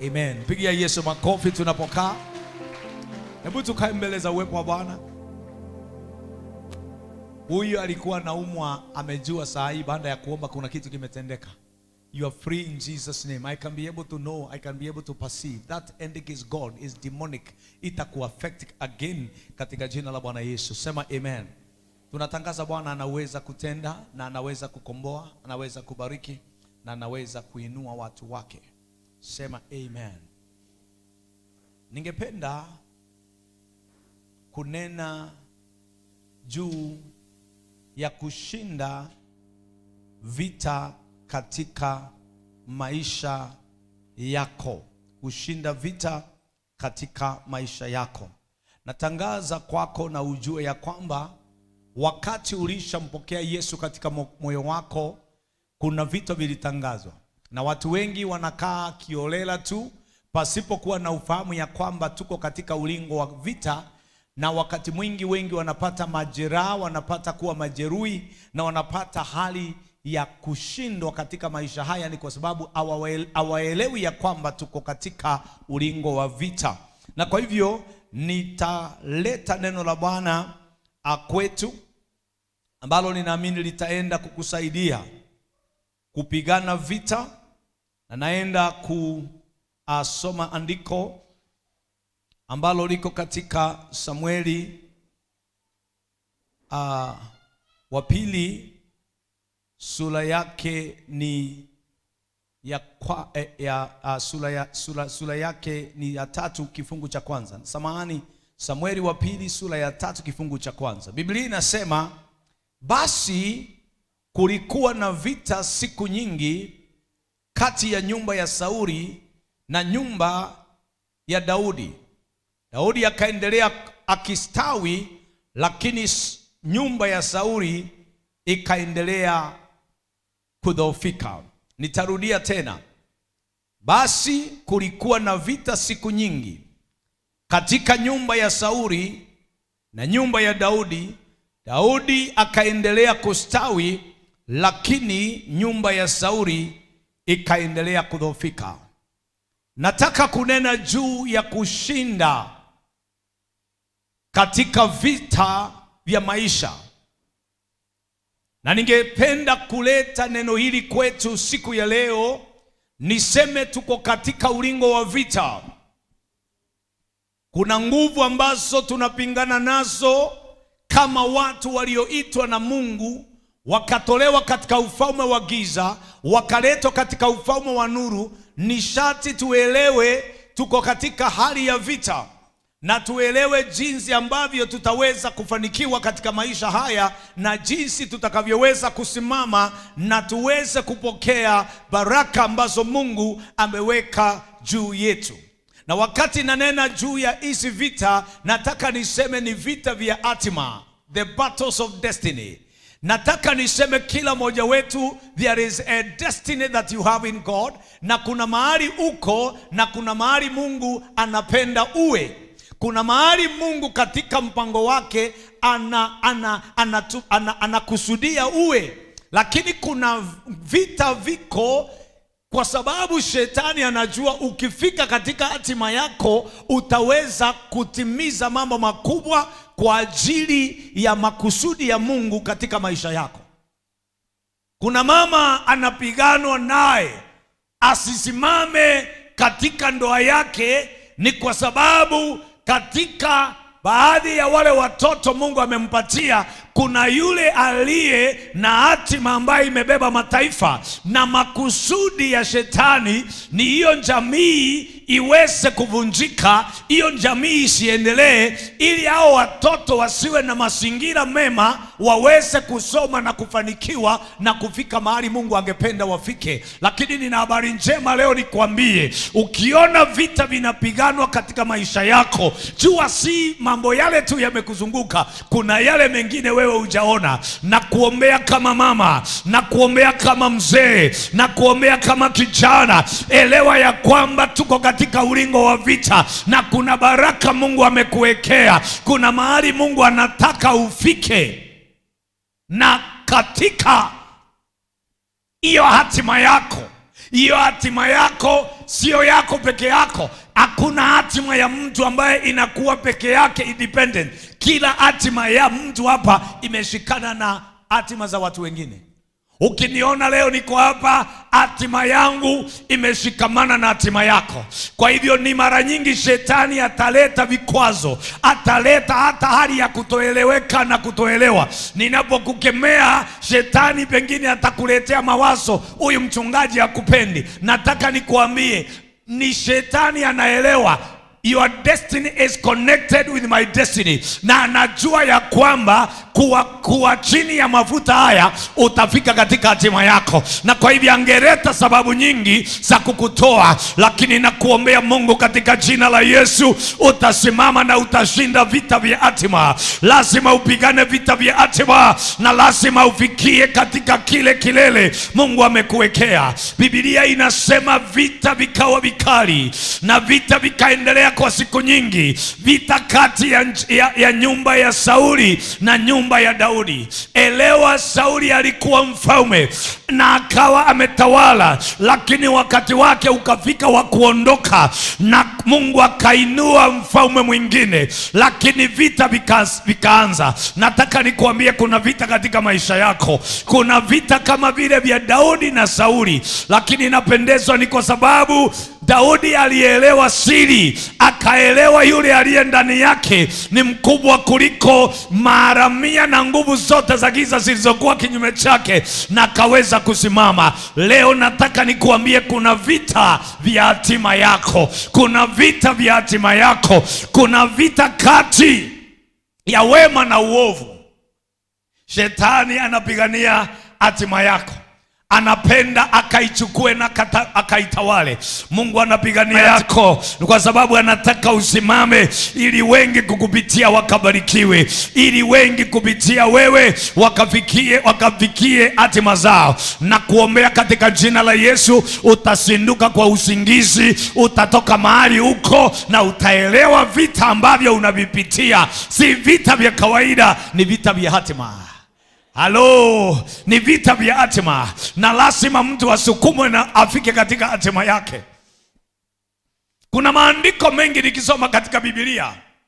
Amen. Pigia Yesu makofi tunapokaa. Hebu tukae mbele za uwepo wa Bwana. Huyu alikuwa naumwa, amejua saa hii baada ya kuomba kuna kitu kimetendeka. You are free in Jesus name. I can be able to know, I can be able to perceive that ending is God, is demonic. Itakuaffect again katika jina la Bwana Yesu. Sema amen. Tunatangaza Bwana anaweza kutenda na anaweza kukomboa, anaweza kubariki na anaweza kuinua watu wake. Sema amen. Ningependa kunena juu ya kushinda vita katika maisha yako, kushinda vita katika maisha yako. Natangaza kwako na ujue ya kwamba wakati ulishampokea Yesu katika mo- moyo wako, kuna vita vilitangazwa, na watu wengi wanakaa kiolela tu pasipokuwa na ufahamu ya kwamba tuko katika ulingo wa vita na wakati mwingi wengi wanapata majeraha, wanapata kuwa majeruhi na wanapata hali ya kushindwa katika maisha haya, ni kwa sababu hawawe- hawaelewi ya kwamba tuko katika ulingo wa vita. Na kwa hivyo nitaleta neno la Bwana ah, kwetu ambalo ninaamini litaenda kukusaidia kupigana vita, na naenda kusoma andiko ambalo liko katika Samueli uh, wa pili sura yake ni ya, kwa, eh, ya uh, sura, ya, sura, sura yake ni ya tatu kifungu cha kwanza. Samahani, Samueli wa pili sura ya tatu kifungu cha kwanza. Biblia inasema basi kulikuwa na vita siku nyingi kati ya nyumba ya Sauli na nyumba ya Daudi. Daudi akaendelea akistawi, lakini s- nyumba ya Sauli ikaendelea kudhoofika. Nitarudia tena. Basi kulikuwa na vita siku nyingi katika nyumba ya Sauli na nyumba ya Daudi. Daudi akaendelea kustawi, lakini nyumba ya Sauli ikaendelea kudhoofika. Nataka kunena juu ya kushinda katika vita vya maisha, na ningependa kuleta neno hili kwetu siku ya leo. Niseme tuko katika ulingo wa vita. Kuna nguvu ambazo tunapingana nazo kama watu walioitwa na Mungu wakatolewa katika ufalme wa giza wakaletwa katika ufalme wa nuru. Ni sharti tuelewe tuko katika hali ya vita na tuelewe jinsi ambavyo tutaweza kufanikiwa katika maisha haya na jinsi tutakavyoweza kusimama na tuweze kupokea baraka ambazo Mungu ameweka juu yetu. Na wakati nanena juu ya hizi vita, nataka niseme ni vita vya hatima, the battles of destiny. Nataka niseme kila mmoja wetu, there is a destiny that you have in God, na kuna mahali uko na kuna mahali Mungu anapenda uwe. Kuna mahali Mungu katika mpango wake ana, ana, ana, ana, ana, anakusudia uwe, lakini kuna vita viko kwa sababu shetani anajua ukifika katika hatima yako utaweza kutimiza mambo makubwa kwa ajili ya makusudi ya Mungu katika maisha yako. Kuna mama anapiganwa naye asisimame katika ndoa yake, ni kwa sababu katika baadhi ya wale watoto Mungu amempatia kuna yule aliye na hatima ambayo imebeba mataifa, na makusudi ya shetani ni hiyo jamii iweze kuvunjika, hiyo jamii isiendelee, ili hao watoto wasiwe na mazingira mema, waweze kusoma na kufanikiwa na kufika mahali Mungu angependa wafike. Lakini nina habari njema leo nikwambie, ukiona vita vinapiganwa katika maisha yako, jua si mambo yale tu yamekuzunguka, kuna yale mengine wewe hujaona. Na kuombea kama mama, na kuombea kama mzee, na kuombea kama kijana, elewa ya kwamba tuko katika ulingo wa vita, na kuna baraka Mungu amekuwekea, kuna mahali Mungu anataka ufike, na katika hiyo hatima yako Hiyo hatima yako sio yako peke yako. Hakuna hatima ya mtu ambaye inakuwa peke yake independent. Kila hatima ya mtu hapa imeshikana na hatima za watu wengine. Ukiniona leo niko hapa, hatima yangu imeshikamana na hatima yako. Kwa hivyo ni mara nyingi shetani ataleta vikwazo, ataleta hata hali ya kutoeleweka na kutoelewa. Ninapokukemea shetani, pengine atakuletea mawazo, huyu mchungaji hakupendi. Nataka nikuambie, ni shetani anaelewa Your destiny is connected with my destiny, na anajua ya kwamba kuwa, kuwa chini ya mafuta haya utafika katika hatima yako, na kwa hivyo angeleta sababu nyingi za kukutoa, lakini nakuombea Mungu katika jina la Yesu utasimama na utashinda vita vya hatima. Lazima upigane vita vya hatima na lazima ufikie katika kile kilele Mungu amekuwekea. Biblia inasema vita vikawa vikali na vita vikaendelea kwa siku nyingi, vita kati ya, ya, ya nyumba ya Sauli na nyumba ya Daudi. Elewa, Sauli alikuwa mfalme na akawa ametawala, lakini wakati wake ukafika wa kuondoka, na Mungu akainua mfalme mwingine, lakini vita vika, vikaanza. Nataka nikuambie kuna vita katika maisha yako, kuna vita kama vile vya Daudi na Sauli, lakini inapendezwa ni kwa sababu Daudi alielewa siri, akaelewa yule aliye ndani yake ni mkubwa kuliko mara mia na nguvu zote za giza zilizokuwa kinyume chake, na akaweza kusimama. Leo nataka nikuambie kuna vita vya hatima yako, kuna vita vya hatima yako, kuna vita kati ya wema na uovu. Shetani anapigania hatima yako anapenda akaichukue na kata, akaitawale. Mungu anapigania yako kwa sababu anataka usimame, ili wengi kukupitia wakabarikiwe, ili wengi kupitia wewe wakafikie wakafikie hatima zao, na kuombea katika jina la Yesu. Utasinduka kwa usingizi, utatoka mahali huko na utaelewa vita ambavyo unavipitia si vita vya kawaida, ni vita vya hatima. Halo, ni vita vya hatima, na lazima mtu asukumwe na afike katika hatima yake. Kuna maandiko mengi nikisoma katika Biblia,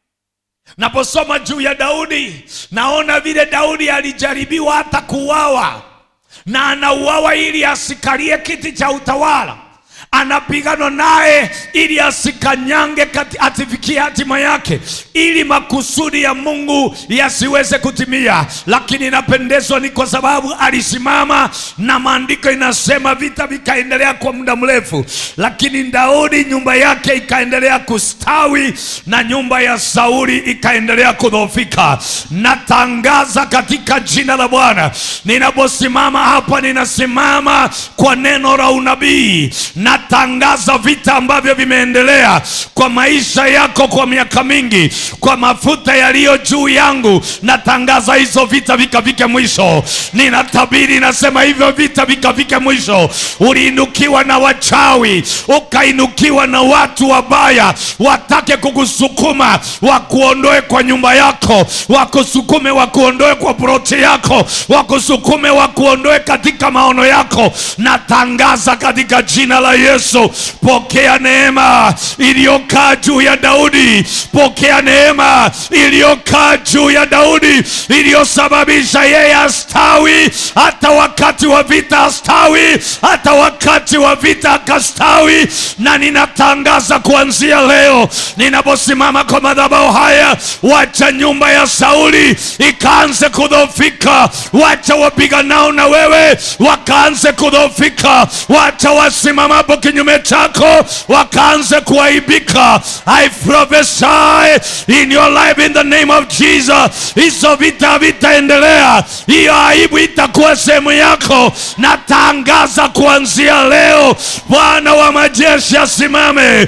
naposoma juu ya Daudi, naona vile Daudi alijaribiwa hata kuuawa, na anauawa ili asikalie kiti cha utawala anapigana naye ili asikanyange kati, atifikie hatima yake, ili makusudi ya Mungu yasiweze kutimia. Lakini inapendezwa ni kwa sababu alisimama, na maandiko inasema vita vikaendelea kwa muda mrefu, lakini Daudi nyumba yake ikaendelea kustawi na nyumba ya Sauli ikaendelea kudhoofika. Natangaza katika jina la Bwana, ninaposimama hapa, ninasimama kwa neno la unabii na tangaza vita ambavyo vimeendelea kwa maisha yako kwa miaka mingi, kwa mafuta yaliyo juu yangu, natangaza hizo vita vikafike mwisho. Ninatabiri, nasema hivyo vita vikafike mwisho. Uliinukiwa na wachawi, ukainukiwa na watu wabaya, watake kukusukuma wakuondoe kwa nyumba yako, wakusukume wakuondoe kwa proti yako, wakusukume wakuondoe katika maono yako. Natangaza katika jina la Yesu, pokea neema iliyokaa juu ya Daudi, pokea neema iliyokaa juu ya Daudi iliyosababisha yeye astawi, hata wakati wa vita astawi, hata wakati wa vita akastawi. Na ninatangaza kuanzia leo, ninaposimama kwa madhabahu haya, wacha nyumba ya Sauli ikaanze kudhoofika, wacha wapiganao na wewe wakaanze kudhoofika, wacha wasimamapo kinyume chako wakaanze kuaibika. I prophesy in your life in the name of Jesus, hizo vita vitaendelea, hiyo aibu itakuwa sehemu yako. Natangaza kuanzia leo, Bwana wa majeshi asimame.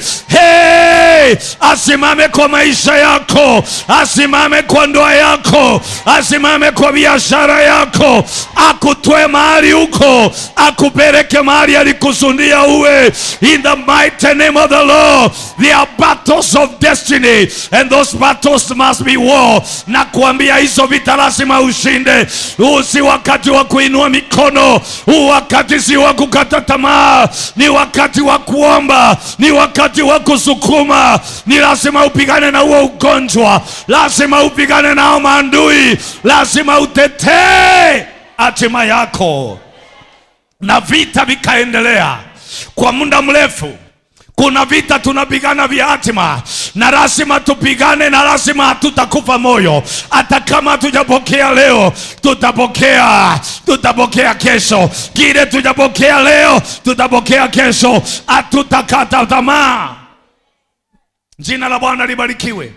Hey, asimame kwa maisha yako, asimame kwa ndoa yako, asimame kwa biashara yako, akutwe mahali huko, akupeleke mahali alikusudia uwe in the mighty name of the Lord. There are battles of destiny and those battles must be war. Na kuambia hizo vita lazima ushinde. Huu si wakati wa kuinua mikono, huu wakati si wa kukata tamaa, ni wakati wa kuomba, ni wakati wa kusukuma. Ni lazima upigane na huo ugonjwa, lazima upigane nao maandui, lazima utetee hatima yako na vita vikaendelea kwa muda mrefu. Kuna vita tunapigana vya hatima, na lazima tupigane, na lazima hatutakufa moyo. Hata kama hatujapokea leo, tutapokea, tutapokea kesho. Kile tujapokea leo, tutapokea kesho. Hatutakata tamaa. Jina la Bwana libarikiwe.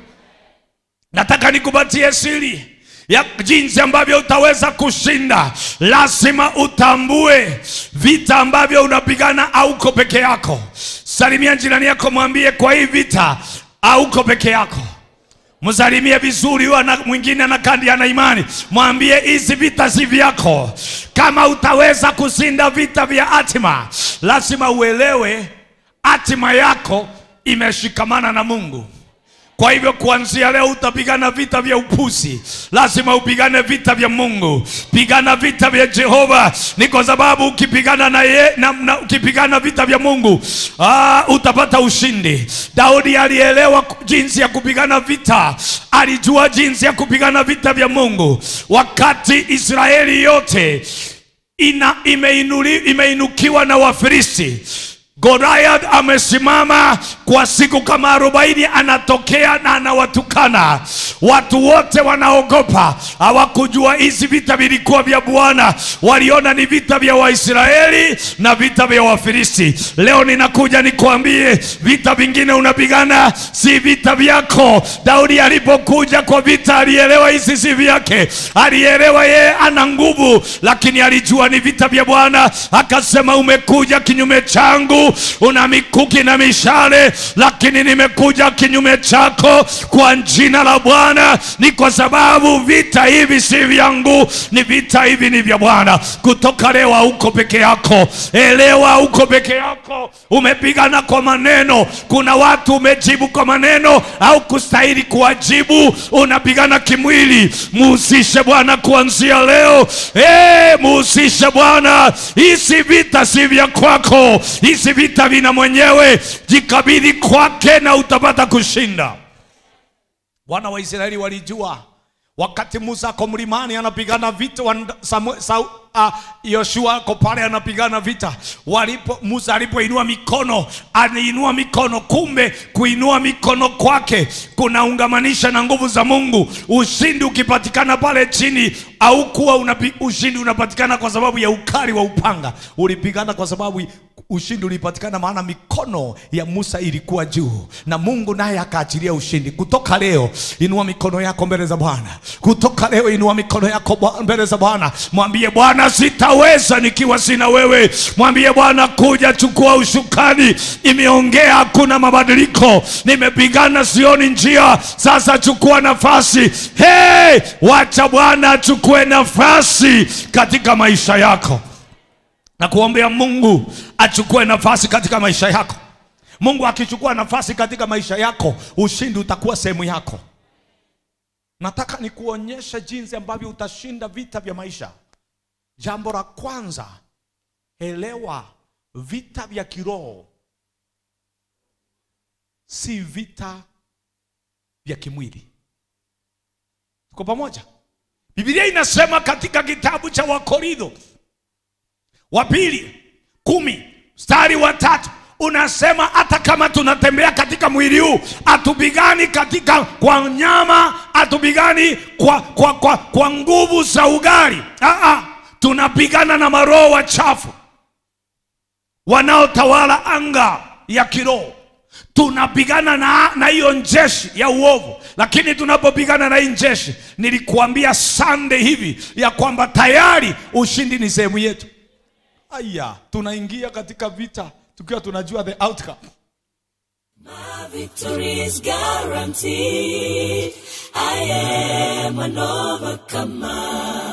Nataka nikupatie siri ya jinsi ambavyo utaweza kushinda. Lazima utambue vita ambavyo unapigana, hauko peke yako. Salimia jirani yako, mwambie kwa hii vita hauko peke yako. Msalimie vizuri, huyo ana mwingine anakandi ana imani, mwambie hizi vita si vyako. Kama utaweza kushinda vita vya hatima, lazima uelewe hatima yako imeshikamana na Mungu. Kwa hivyo kuanzia leo utapigana vita vya upuzi, lazima upigane vita vya Mungu, pigana vita vya Jehova. Ni kwa sababu ukipigana na ye, na, na, ukipigana vita vya Mungu aa, utapata ushindi. Daudi alielewa jinsi ya kupigana vita, alijua jinsi ya kupigana vita vya Mungu wakati Israeli yote ina, imeinuli, imeinukiwa na Wafilisti. Goliath amesimama kwa siku kama arobaini, anatokea na anawatukana watu wote, wanaogopa. Hawakujua hizi vita vilikuwa vya Bwana, waliona ni vita vya Waisraeli na vita vya Wafilisti. Leo ninakuja nikwambie, vita vingine unapigana si vita vyako. Daudi alipokuja kwa vita, alielewa hizi si vyake, alielewa yeye ana nguvu, lakini alijua ni vita vya Bwana. Akasema, umekuja kinyume changu una mikuki na mishale, lakini nimekuja kinyume chako kwa jina la Bwana. Ni kwa sababu vita hivi si vyangu, ni vita hivi ni vya Bwana. Kutoka leo hauko peke yako, elewa, hauko peke yako. Umepigana kwa maneno, kuna watu umejibu kwa maneno au kustahili kuwajibu, unapigana kimwili. Muhusishe Bwana kuanzia leo. Hey, muhusishe Bwana. Hizi vita si vya kwako, hizi vita vina mwenyewe. Jikabidhi kwake na utapata kushinda. Wana wa Israeli walijua wakati Musa ako mlimani anapigana vita, wan- Samu- Sau- ah, Yoshua ako pale anapigana vita. Walipo Musa alipoinua mikono, aniinua mikono, kumbe kuinua mikono kwake kunaungamanisha na nguvu za Mungu. Ushindi ukipatikana pale chini au kuwa unapi, ushindi unapatikana kwa sababu ya ukali wa upanga, ulipigana kwa sababu ushindi ulipatikana, maana mikono ya Musa ilikuwa juu na Mungu naye akaachilia ushindi. Kutoka leo, inua mikono yako mbele za Bwana. Kutoka leo, inua mikono yako Bwa- mbele za Bwana, mwambie Bwana, sitaweza nikiwa sina wewe. Mwambie Bwana, kuja chukua ushukani. Imeongea, hakuna mabadiliko. Nimepigana, sioni njia. Sasa chukua nafasi. Hey, wacha Bwana achukue nafasi katika maisha yako na kuombea Mungu achukue nafasi katika maisha yako. Mungu akichukua nafasi katika maisha yako, ushindi utakuwa sehemu yako. Nataka nikuonyeshe jinsi ambavyo utashinda vita vya maisha. Jambo la kwanza, elewa vita vya kiroho si vita vya kimwili. Tuko pamoja? Biblia inasema katika kitabu cha Wakorintho wa pili kumi mstari wa tatu unasema hata kama tunatembea katika mwili huu hatupigani katika kwa nyama hatupigani kwa, kwa, kwa, kwa nguvu za ugali Aa, tunapigana na maroho wachafu wanaotawala anga ya kiroho tunapigana na na hiyo njeshi ya uovu lakini tunapopigana na hii njeshi nilikuambia sande hivi ya kwamba tayari ushindi ni sehemu yetu aya tunaingia katika vita tukiwa tunajua the outcome My victory is guaranteed. I am an overcomer.